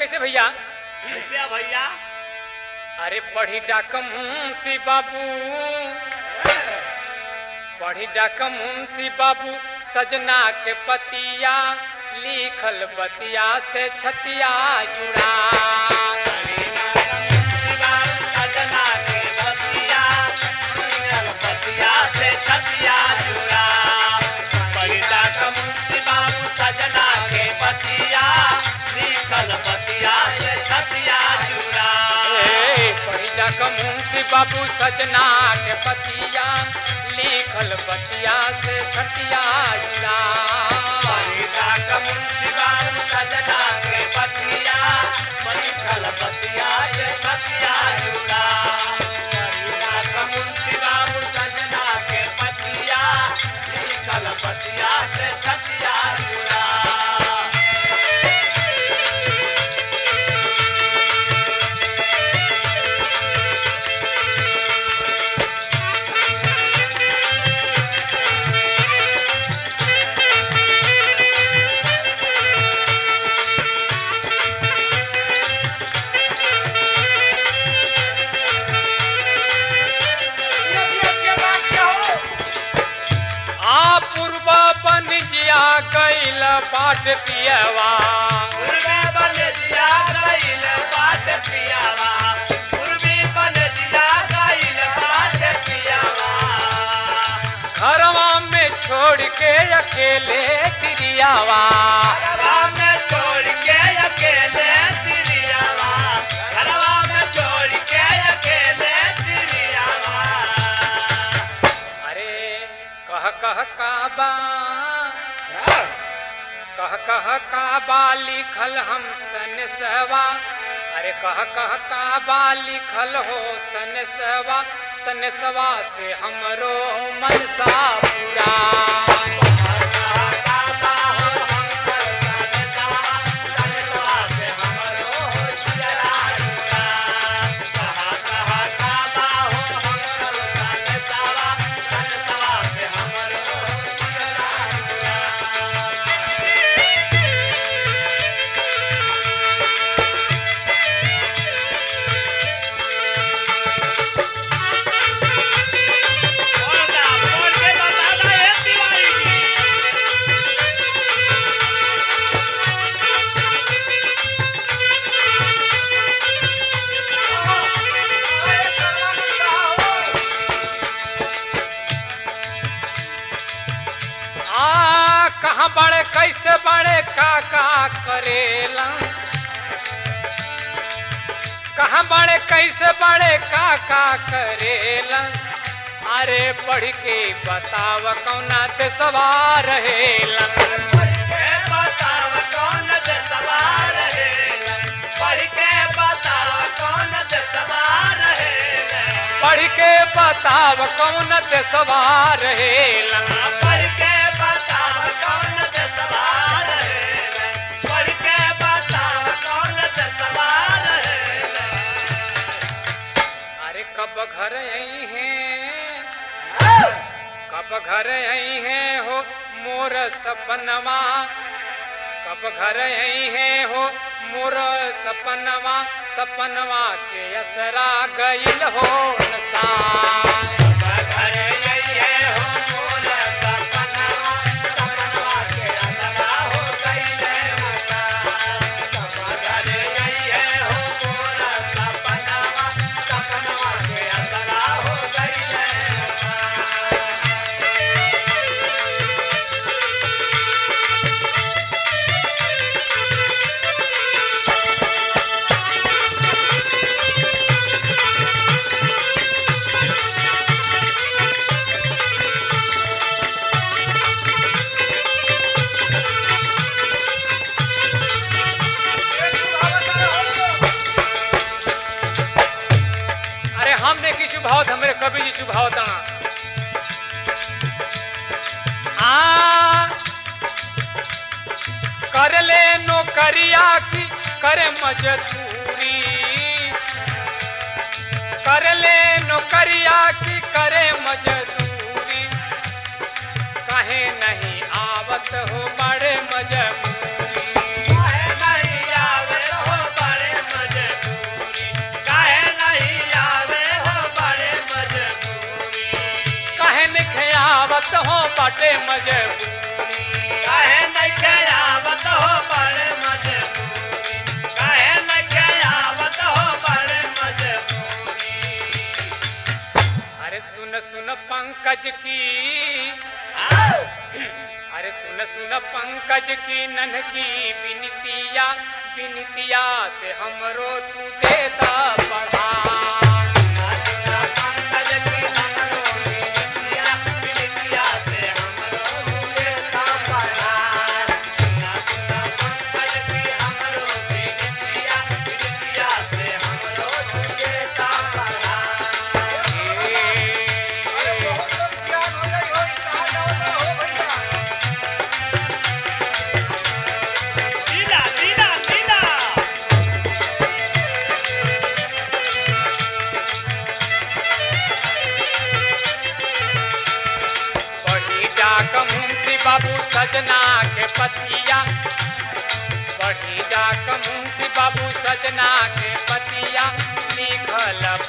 कैसे भैया कैसे भैया अरे पढ़ी डाकम सी बाबू पढ़ी डाकम सी बाबू सजना के पतिया लिखल बतिया से छतिया जुड़ा सजना के बतिया मिलल बतिया से छतिया जुड़ा परिता कमुंसी बाबू सजना के बतिया लिखल बतिया से छतिया जुड़ा ए, पढ़ी डाकम सी बाबू सजना के पतिया लिखल बतिया से छतिया जुड़ा परिता कमुंसी बाबू सजना के बतिया लिखल बतिया से छतिया जुड़ा परिता कमुंसी बाबू सजना के बतिया लिखल बतिया से छतिया जुड़ा आ पूर्व बनिजिया गैल बाट पियवा पूर्वे बनजिया गइल बाट पियावा पूर्वी बनजिया गइल बाट पियावा घरवा में छोड़ के अकेले तिरियावा घरवा में छोड़ के अकेले तिरियावा घरवा में छोड़ के अकेले तिरियावा अरे कह कह काबा कह कह काबा लिखल हम सन सवा अरे कह कह काबा लिखल हो सन सवा सन सवा से हमरो मनसा पूरा आ कहाँ बड़े कैसे बड़े का का करेला कहाँ बड़े कैसे बड़े का का करेला अरे पढ़ के बताव कौना ते सवार रहेला पढ़ के बताव कौन ते सवार रहेला अरे कब घर आई हैं कब घर आई हैं हो मोर सपनवा कब घर आई हैं हो मोर सपनवा सपनवा के असरा गइल हो नसान अरे हमने की शुभावत हमरे कवि जी शुभावत आ कर ले नौकरिया की करे मजदूरी कर ले नौकरिया की करे मजदूरी कहे नहीं आवत हो बड़े मजबूरी नहीं आवे हो बाटे मजबूरी काहे नइखे आवत हो बड़े मजबूरी काहे नइखे आवत हो बड़े मजबूरी अरे सुन सुन पंकज की आओ अरे सुन सुन पंकज की नन्हकी बिनतिया बिनतिया से हमरो तू देता बढ़ा सुना सुना पंकज की हमरो बिनतिया बिनतिया से हमरो देता परार सुना सुना पंकज की हमरो बिनतिया बिनतिया से हमरो देता परार लीला लीला लीला बढ़ी डाक मुंशी बाबू सजना के पतिया बढ़ी डाक मुंशी बाबू सजना के पतिया लिखल